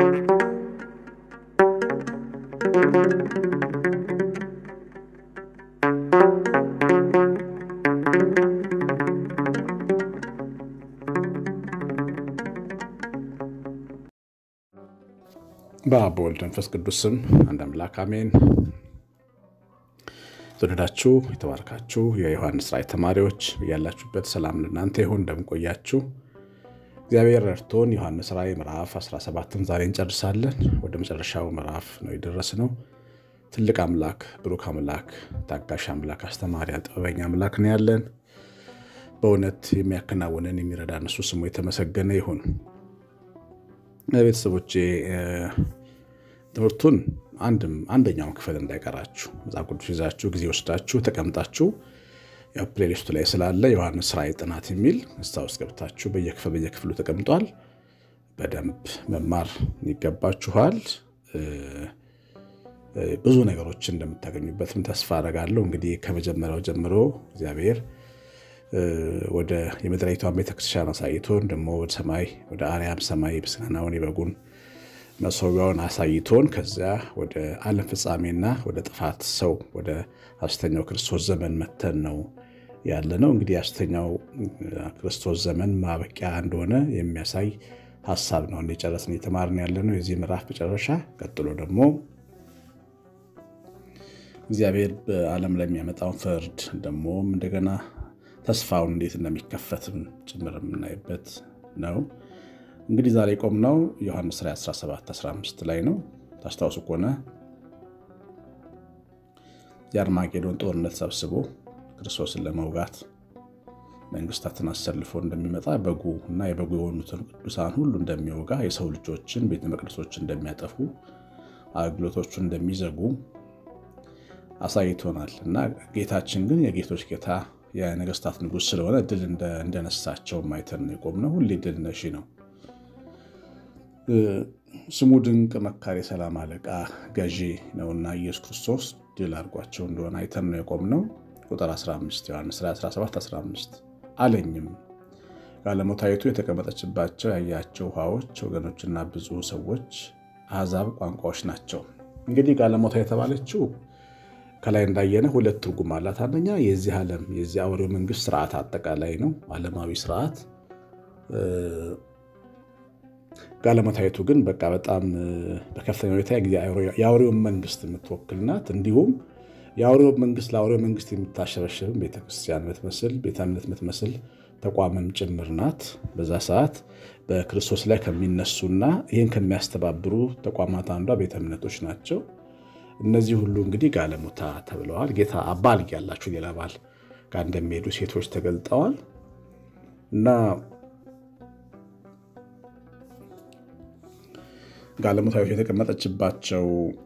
በአብ በወልድ መንፈስ ቅዱስ ስም አንድ አምላክ አሜን። የተወደዳችሁ የተባረካችሁ የዮሐንስ ራእይ ተማሪዎች ያላችሁበት ሰላም ለእናንተ ይሁን። እንደምንቆያችሁ እግዚአብሔር ረድቶን ዮሐንስ ራእይ ምዕራፍ 17ን ዛሬ እንጨርሳለን። ወደ መጨረሻው ምዕራፍ ነው የደረስነው። ትልቅ አምላክ፣ ብሩክ አምላክ፣ ታጋሽ አምላክ፣ አስተማሪ፣ ጥበበኛ አምላክ ነው ያለን። በእውነት የሚያከናውንን የሚረዳን እሱ ስሙ የተመሰገነ ይሁን። ቤተሰቦቼ ትምህርቱን አንድም አንደኛውን ክፍል እንዳይቀራችሁ መጽሐፍ ቅዱስ ይዛችሁ ጊዜ ወስዳችሁ ተቀምጣችሁ ፕሌሊስቱ ላይ ስላለ ዮሐንስ ራእይ ጥናት የሚል እስታ ውስጥ ገብታችሁ በየክፍል በየክፍሉ ተቀምጧል። በደንብ መማር ይገባችኋል። ብዙ ነገሮች እንደምታገኙበትም ተስፋ አደርጋለሁ። እንግዲህ ከመጀመሪያው ጀምሮ እግዚአብሔር ወደ የምድሪቷን ቤተክርስቲያን አሳይቶን ደግሞ ወደ ሰማይ ወደ አርያም ሰማይ ምስጋናውን የበጉን መሰዊያውን አሳይቶን ከዚያ ወደ ዓለም ፍጻሜና ወደ ጥፋት ሰው ወደ ሐሰተኛው ክርስቶስ ዘመን መተን ነው ያለ ነው። እንግዲህ ሐሰተኛው ክርስቶስ ዘመን ማበቂያ እንደሆነ የሚያሳይ ሀሳብ ነው የጨረስን የተማርን ያለ ነው። የዚህ ምዕራፍ መጨረሻ ቀጥሎ ደግሞ እግዚአብሔር በዓለም ላይ የሚያመጣውን ፍርድ ደግሞም እንደገና ተስፋውን እንዴት እንደሚከፈትም ጭምር የምናይበት ነው። እንግዲህ ዛሬ ቆምነው ዮሐንስ ራእይ 17 15 ላይ ነው። ታስታውሱ ከሆነ የአርማጌዶን ጦርነት ሰብስቦ ክርስቶስን ለመውጋት መንግስታትን አሰልፎ እንደሚመጣ በጉ እና የበጉ የሆኑትን ቅዱሳን ሁሉ እንደሚወጋ የሰው ልጆችን ቤተ መቅደሶች እንደሚያጠፉ አገልግሎቶቹን እንደሚዘጉ አሳይቶናል እና ጌታችን ግን የጌቶች ጌታ የነገስታት ንጉሥ ስለሆነ ድል እንደነሳቸው ማይተን ነው የቆምነው። ሁሌ ድል ነሺ ነው። ስሙ ድንቅ መካሪ፣ የሰላም አለቃ፣ ገዢ ነውና ኢየሱስ ክርስቶስ ድል አድርጓቸው እንደሆነ አይተን ነው የቆምነው። ቁጥር 15 ዮሐንስ 17 15 አለኝም ጋለሞታይቱ የተቀመጠችባቸው ያያቸው ውሃዎች ወገኖችና ብዙ ሰዎች፣ አሕዛብ፣ ቋንቋዎች ናቸው። እንግዲህ ጋለሞታ የተባለችው ከላይ እንዳየነ ሁለት ትርጉም አላት። አንደኛ የዚህ ዓለም የዚህ አውሬው መንግስት ስርዓት አጠቃላይ ነው፣ ዓለማዊ ስርዓት። ጋለሞታይቱ ግን በቃ በጣም በከፍተኛ ሁኔታ የአውሬውን መንግስት የምትወክል ናት። እንዲሁም የአውሬው መንግስት ለአውሬው መንግስት የምታሸበሽብም ቤተክርስቲያን የምትመስል ቤተ እምነት የምትመስል ተቋምም ጭምር ናት። በዛ ሰዓት በክርስቶስ ላይ ከሚነሱና ይህን ከሚያስተባብሩ ተቋማት አንዷ ቤተ እምነቶች ናቸው። እነዚህ ሁሉ እንግዲህ ጋለሞታ ተብለዋል። ጌታ ባል ያላችሁ ሌላ ባል ጋር እንደሚሄዱ ሴቶች ተገልጠዋል እና ጋለሞታዎች የተቀመጠችባቸው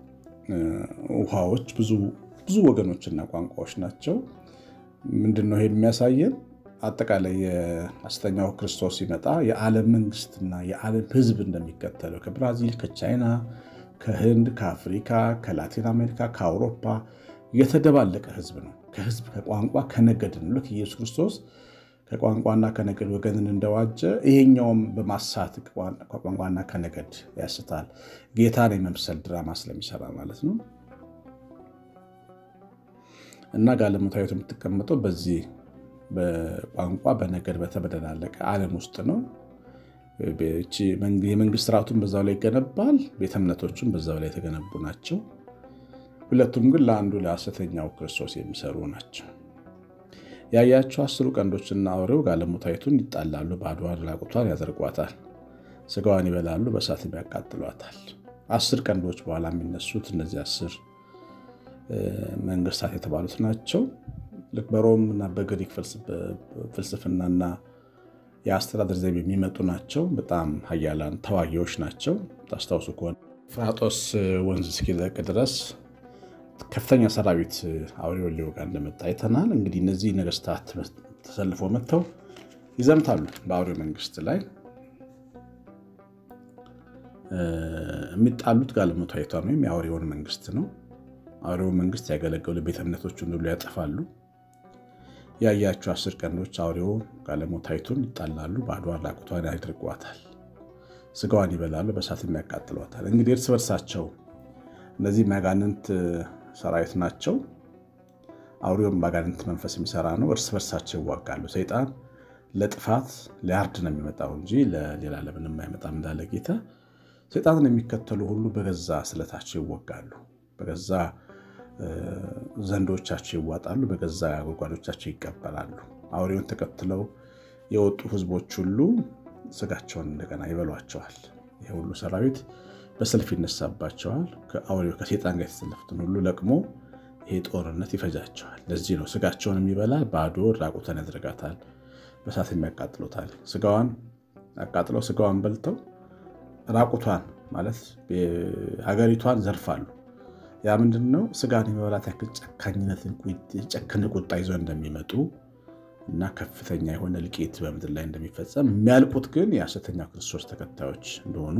ውሃዎች ብዙ ብዙ ወገኖችና ቋንቋዎች ናቸው። ምንድን ነው ይሄ የሚያሳየን? አጠቃላይ የሐሰተኛው ክርስቶስ ሲመጣ የዓለም መንግስትና የዓለም ሕዝብ እንደሚከተለው ከብራዚል፣ ከቻይና ከህንድ፣ ከአፍሪካ፣ ከላቲን አሜሪካ፣ ከአውሮፓ የተደባለቀ ህዝብ ነው። ከህዝብ ከቋንቋ ከነገድ ነው። ልክ ኢየሱስ ክርስቶስ ከቋንቋና ከነገድ ወገንን እንደዋጀ ይሄኛውም በማሳት ከቋንቋና ከነገድ ያስታል። ጌታን የመምሰል ድራማ ስለሚሰራ ማለት ነው። እና ጋለሞታዊቱ የምትቀመጠው በዚህ በቋንቋ በነገድ በተበደላለቀ ዓለም ውስጥ ነው። የመንግስት ስርዓቱን በዛው ላይ ይገነባል። ቤተ እምነቶቹም በዛው ላይ የተገነቡ ናቸው። ሁለቱም ግን ለአንዱ ለሐሰተኛው ክርስቶስ የሚሰሩ ናቸው። ያያቸው አስሩ ቀንዶችና አውሬው ጋለሞታይቱን ይጣላሉ፣ ባዶዋን ራቁቷን ያደርጓታል፣ ስጋዋን ይበላሉ፣ በእሳትም ያቃጥሏታል። አስር ቀንዶች በኋላ የሚነሱት እነዚህ አስር መንግስታት የተባሉት ናቸው። ልክ በሮም እና በግሪክ ፍልስፍናና የአስተዳደር ዘይቤ የሚመጡ ናቸው። በጣም ሀያላን ተዋጊዎች ናቸው። ታስታውሱ ከሆነ ፍራጦስ ወንዝ እስኪለቅ ድረስ ከፍተኛ ሰራዊት አውሬውን ሊወጋ እንደመጣ አይተናል። እንግዲህ እነዚህ ነገስታት ተሰልፎ መጥተው ይዘምታሉ በአውሬው መንግስት ላይ። የሚጣሉት ጋለሞታይቷን ወይም የአውሬውን መንግስት ነው። አውሬውን መንግስት ያገለገሉ ቤተ እምነቶችን ሁሉ ያጠፋሉ። ያያቸው አስር ቀንዶች አውሬው ጋለሞታይቱን ይጣላሉ፣ ባዶዋን ራቁቷን ያደርጓታል፣ ስጋዋን ይበላሉ፣ በእሳት የሚያቃጥሏታል። እንግዲህ እርስ በርሳቸው እነዚህ መጋንንት ሰራዊት ናቸው። አውሬውም ባጋንንት መንፈስ የሚሰራ ነው። እርስ በርሳቸው ይዋጋሉ። ሰይጣን ለጥፋት ሊያርድ ነው የሚመጣው እንጂ ለሌላ ለምንም አይመጣም እንዳለ ጌታ። ሰይጣንን የሚከተሉ ሁሉ በገዛ ስለታቸው ይወጋሉ፣ በገዛ ዘንዶቻቸው ይዋጣሉ፣ በገዛ ጉድጓዶቻቸው ይቀበላሉ። አውሬውን ተከትለው የወጡ ሕዝቦች ሁሉ ስጋቸውን እንደገና ይበሏቸዋል። ይህ ሁሉ ሰራዊት በሰልፍ ይነሳባቸዋል። ከአውሬው ከሴጣን ጋር የተሰለፉትን ሁሉ ለቅሞ ይሄ ጦርነት ይፈጃቸዋል። ለዚህ ነው ስጋቸውን የሚበላ ባዶ ራቁተን ያደርጋታል፣ በሳት የሚያቃጥሉታል። ስጋዋን አቃጥለው ስጋዋን በልተው ራቁቷን ማለት ሀገሪቷን ዘርፋሉ። ያ ምንድን ነው? ስጋን የመብላት ያክል ጨካኝነትን የጨከነ ቁጣ ይዘው እንደሚመጡ እና ከፍተኛ የሆነ እልቂት በምድር ላይ እንደሚፈጸም የሚያልቁት ግን የሐሰተኛው ክርስቶስ ተከታዮች እንደሆኑ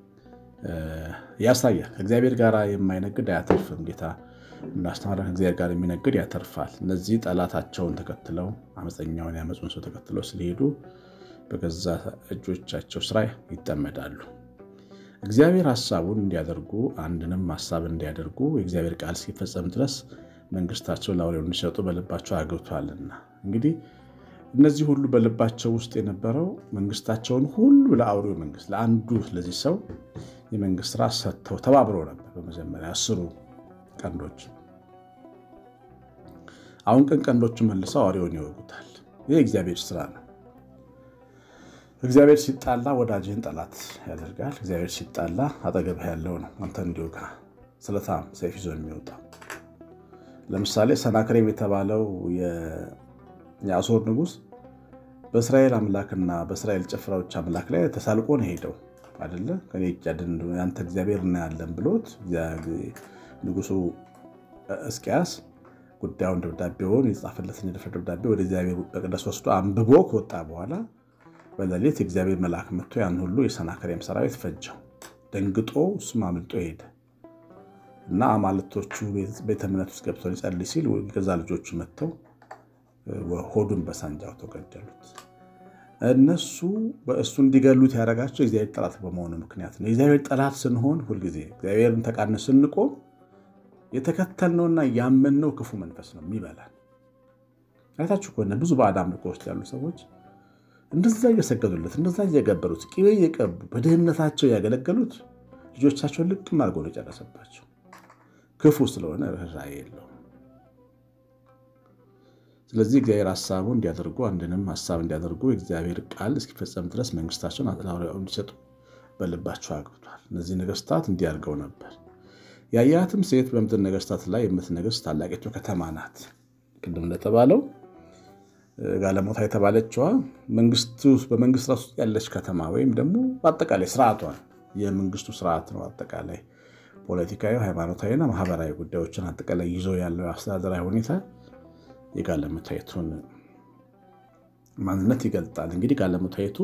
ያሳያል። ከእግዚአብሔር ጋር የማይነግድ አያተርፍም። ጌታ እንዳስተማረ ከእግዚአብሔር ጋር የሚነግድ ያተርፋል። እነዚህ ጠላታቸውን ተከትለው አመፀኛውን ያመፁን ሰው ተከትለው ስለሄዱ በገዛ እጆቻቸው ስራ ይጠመዳሉ። እግዚአብሔር ሀሳቡን እንዲያደርጉ አንድንም ሀሳብ እንዲያደርጉ የእግዚአብሔር ቃል ሲፈጸም ድረስ መንግስታቸውን ለአውሬው እንዲሰጡ በልባቸው አግብቷልና። እንግዲህ እነዚህ ሁሉ በልባቸው ውስጥ የነበረው መንግስታቸውን ሁሉ ለአውሬው መንግስት ለአንዱ ለዚህ ሰው የመንግስት ስራ ሰጥተው ተባብረው ነበር። በመጀመሪያ አስሩ ቀንዶች፣ አሁን ቀን ቀንዶቹ መልሰው አውሬውን ይወጉታል። ይህ እግዚአብሔር ስራ ነው። እግዚአብሔር ሲጣላ ወዳጅህን ጠላት ያደርጋል። እግዚአብሔር ሲጣላ አጠገብህ ያለው ነው አንተ እንዲወጋ ስለታም ሰይፍ ይዞ የሚወጣው። ለምሳሌ ሰናክሬም የተባለው የአሦር ንጉሥ በእስራኤል አምላክና በእስራኤል ጭፍራዎች አምላክ ላይ ተሳልቆ ነው ሄደው አይደለ ከኔ እጅ አድን ያንተ እግዚአብሔር እናያለን ብሎት ንጉሱ እስቂያስ ጉዳዩን ደብዳቤውን የጻፈለትን የደፍረ ደብዳቤ ወደ እግዚአብሔር መቅደስ ወስዶ አንብቦ ከወጣ በኋላ በሌሊት የእግዚአብሔር መልአክ መጥቶ ያን ሁሉ የሰናክሬም ሰራዊት ፈጀው። ደንግጦ እሱም አምልጦ ሄደ እና አማልቶቹ ቤተ እምነት ውስጥ ገብተው ሊጸልይ ሲል ገዛ ልጆቹ መጥተው ሆዱን በሳንጃ አውጥተው ገደሉት። እነሱ በእሱ እንዲገሉት ያደረጋቸው የእግዚአብሔር ጠላት በመሆኑ ምክንያት ነው። የእግዚአብሔር ጠላት ስንሆን ሁልጊዜ እግዚአብሔርን ተቃርነን ስንቆም የተከተልነውና ያመንነው ክፉ መንፈስ ነው የሚበላል። አይታችሁ ከሆነ ብዙ ባዕድ አምልኮ ውስጥ ያሉ ሰዎች እንደዛ እየሰገዱለት እንደዛ እየገበሩት ቅቤ እየቀቡ በድህነታቸው ያገለገሉት ልጆቻቸውን ልቅም አድርጎ ነው የጨረሰባቸው። ክፉ ስለሆነ ርኅራኄ የለውም። ስለዚህ እግዚአብሔር ሀሳቡ እንዲያደርጉ አንድንም ሀሳብ እንዲያደርጉ የእግዚአብሔር ቃል እስኪፈጸም ድረስ መንግስታቸውን ለአውሬው እንዲሰጡ በልባቸው አግብቷል። እነዚህ ነገስታት እንዲያርገው ነበር። ያያትም ሴት በምድር ነገስታት ላይ የምትነግስ ታላቂቱ ከተማ ናት። ቅድም እንደተባለው ጋለሞታ የተባለችዋ በመንግስት ራሱ ያለች ከተማ ወይም ደግሞ በአጠቃላይ ስርዓቷ የመንግስቱ ስርዓት ነው። አጠቃላይ ፖለቲካዊ፣ ሃይማኖታዊና ማህበራዊ ጉዳዮችን አጠቃላይ ይዞ ያለው አስተዳደራዊ ሁኔታ የጋለሞታይቱን ማንነት ይገልጣል። እንግዲህ ጋለሞታይቱ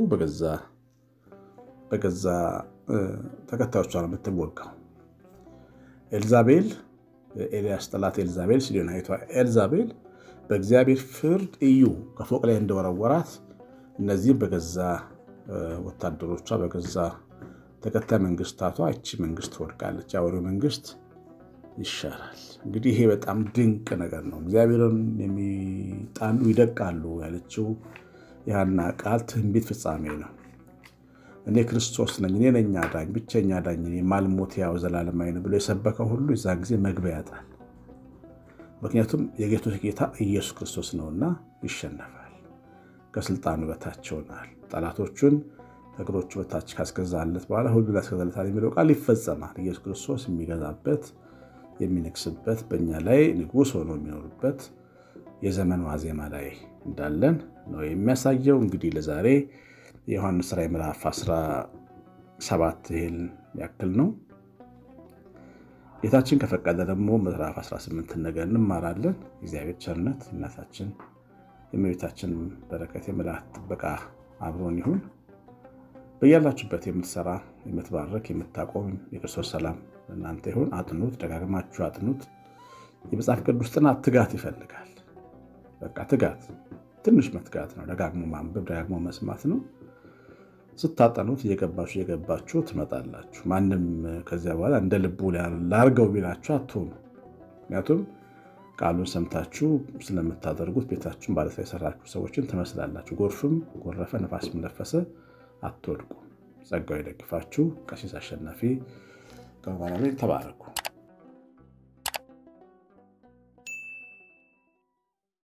በገዛ ተከታዮቿ ነው የምትወጋው። ኤልዛቤል ኤልያስ ጠላት ኤልዛቤል ሲዶናዊቷ ኤልዛቤል በእግዚአብሔር ፍርድ እዩ ከፎቅ ላይ እንደወረወራት እነዚህም በገዛ ወታደሮቿ በገዛ ተከታይ መንግስታቷ እቺ መንግስት ትወድቃለች፣ የአውሬው መንግስት ይሻራል። እንግዲህ ይሄ በጣም ድንቅ ነገር ነው። እግዚአብሔርን የሚጣሉ ይደቃሉ ያለችው የሐና ቃል ትንቢት ፍጻሜ ነው። እኔ ክርስቶስ ነኝ፣ እኔ ነኝ አዳኝ፣ ብቸኛ አዳኝ፣ የማልሞት ያው ዘላለማዊ ነው ብሎ የሰበከው ሁሉ የዛ ጊዜ መግቢያ ያጣል። ምክንያቱም የጌቶች ጌታ ኢየሱስ ክርስቶስ ነውና ይሸነፋል። ከስልጣኑ በታች ይሆናል። ጠላቶቹን ከእግሮቹ በታች ካስገዛለት በኋላ ሁሉን ያስገዛለታል የሚለው ቃል ይፈጸማል። ኢየሱስ ክርስቶስ የሚገዛበት የሚነግስበት በእኛ ላይ ንጉሥ ሆኖ የሚኖርበት የዘመን ዋዜማ ላይ እንዳለን ነው የሚያሳየው። እንግዲህ ለዛሬ የዮሐንስ ራዕይ ምዕራፍ 17 ይህን ያክል ነው። ጌታችን ከፈቀደ ደግሞ ምዕራፍ 18 ነገር እንማራለን። እግዚአብሔር ቸርነት እናታችን የእመቤታችን በረከት የመላእክት ጥበቃ አብሮን ይሁን። በያላችሁበት የምትሰራ የምትባረክ የምታቆም የክርስቶስ ሰላም እናንተ ይሁን። አጥኑት፣ ደጋግማችሁ አጥኑት። የመጽሐፍ ቅዱስ ጥናት ትጋት ይፈልጋል። በቃ ትጋት፣ ትንሽ መትጋት ነው። ደጋግሞ ማንበብ፣ ደጋግሞ መስማት ነው። ስታጠኑት እየገባችሁ እየገባችሁ ትመጣላችሁ። ማንም ከዚያ በኋላ እንደ ልቡ ላርገው ቢላችሁ አትሆኑ። ምክንያቱም ቃሉን ሰምታችሁ ስለምታደርጉት ቤታችሁን ባለት ላይ የሰራችሁ ሰዎችን ትመስላላችሁ። ጎርፍም ጎረፈ፣ ነፋስም ነፈሰ አትወድቁ። ጸጋው ይደግፋችሁ። ቀሲስ አሸናፊ ተባረኩ።